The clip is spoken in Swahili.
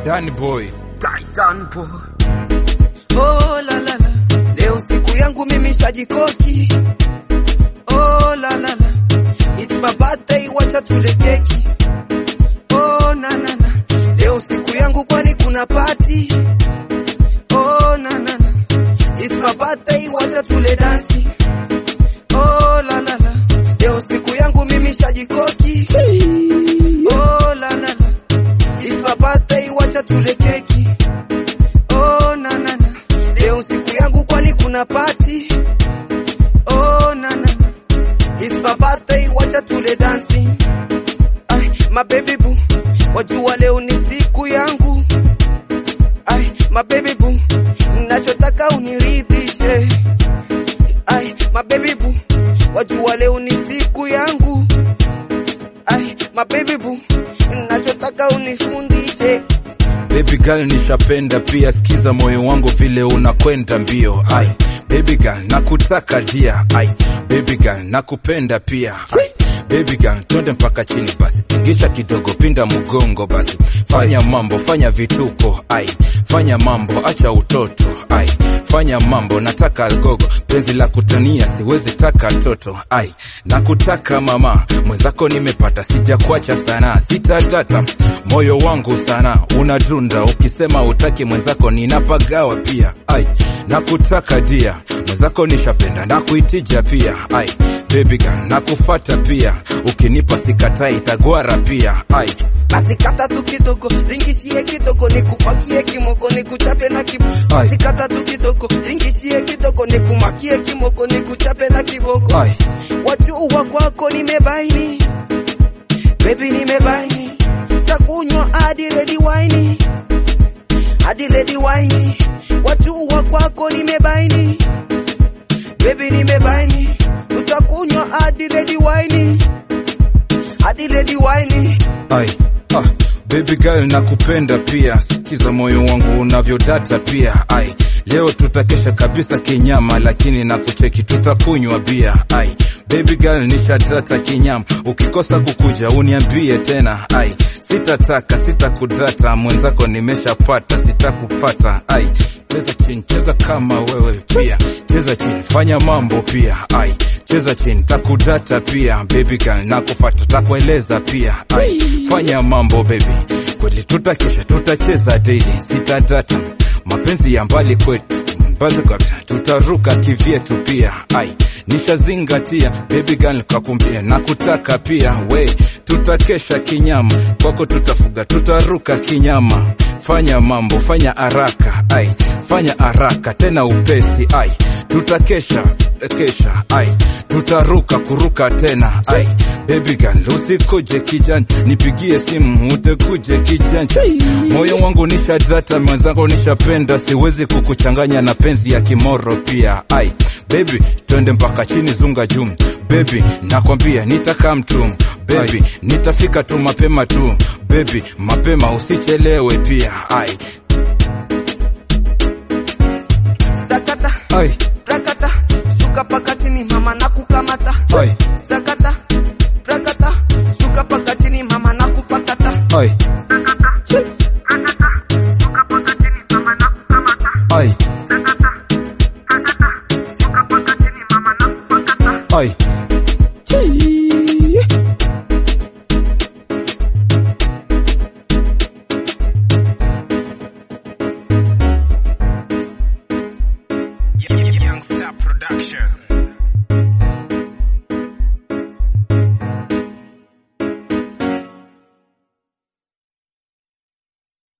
Danny Boy. Titan boy. Oh la la la. Leo siku yangu mimi shajikoki. Oh la la la. It's my birthday wacha tule keki. Oh na na na. Leo siku yangu kwani kuna party. Oh na na na. It's my birthday wacha tule dansi. Oh la la la. Leo siku yangu mimi shajikoki. Oh la la la. It's my birthday wacha tule keki. Oh na na na. Leo siku yangu kwani kuna party. Oh na na na. It's my birthday wacha tule dancing. Ay, my baby boo. Wajua leo ni siku yangu. Ay, my baby boo. Nachotaka uniridhishe. Ay, my baby boo. Wajua leo ni siku yangu. Ay, my baby boo. Nachotaka unifundishe. Baby girl nishapenda pia, sikiza moyo wangu vile unakwenda mbio. Ai, baby girl nakutaka dia. Ai, baby girl nakupenda pia. Ai, baby girl twende mpaka chini basi, tingisha kidogo, pinda mgongo basi, fanya mambo, fanya vituko. Ai, fanya mambo, acha utoto. Ai, fanya mambo, nataka algogo, penzi la kutania, siwezi taka toto. Ai, nakutaka mama, mwenzako nimepata, sijakuacha sana, sitatata moyo wangu sana unadunda, ukisema utaki mwenzako ninapagawa pia. Ai, nakutaka dia, mwenzako nishapenda na kuitija pia. Ai, baby girl nakufata pia, ukinipa sikatai, tagwara pia. Ai, Basi kata tu kidogo, ringishie kidogo, nikupakie kimoko, nikuchape na kiboko. Basi kata tu kidogo, ringishie kidogo, nikumakie kimoko, nikuchape na kiboko. ai, Wajua kwako nimebaini, baby nimebaini, takunywa hadi red wine, hadi red wine. Wajua kwako nimebaini, baby nimebaini, utakunywa hadi red wine, hadi red wine. ai. Ah, baby girl nakupenda pia, sikiza moyo wangu unavyodata pia. Ai, leo tutakesha kabisa kinyama, lakini nakucheki tutakunywa bia. Ai, baby girl nishadata kinyama, ukikosa kukuja uniambie tena. Ai, sitataka sitakudata, mwenzako nimeshapata, sitakupata. Ai, cheza chini, cheza kama wewe pia, cheza chini, fanya mambo pia. Ai, cheza chini, takudata pia. Baby girl nakufata, takueleza pia. Ai, fanya mambo baby, kweli tutakesha, tutacheza daily, sitatata mapenzi ya mbali kwetu mbazi kabisa, tutaruka kivyetu pia. Ai, nishazingatia baby girl, kakumbia na kutaka pia we, tutakesha kinyama kwako, tutafuga tutaruka kinyama. Fanya mambo, fanya haraka, ai, fanya haraka tena upesi, ai, tutakesha kesha, ai, tutaruka kuruka tena, ai, baby girl usikuje kijani, nipigie simu utekuje kijanja, moyo wangu nishadata, mwenzangu nishapenda, siwezi kukuchanganya na penzi ya kimoro pia, ai, baby twende mpaka chini, zunga juu, baby nakwambia nitaka mtu baby nitafika tu mapema tu baby mapema usichelewe pia ai Sakata, ai prakata, shuka pakatini mama na kukamata. ai Sakata, prakata, shuka pakatini mama na kupakata. ai ai ai Young Star Production.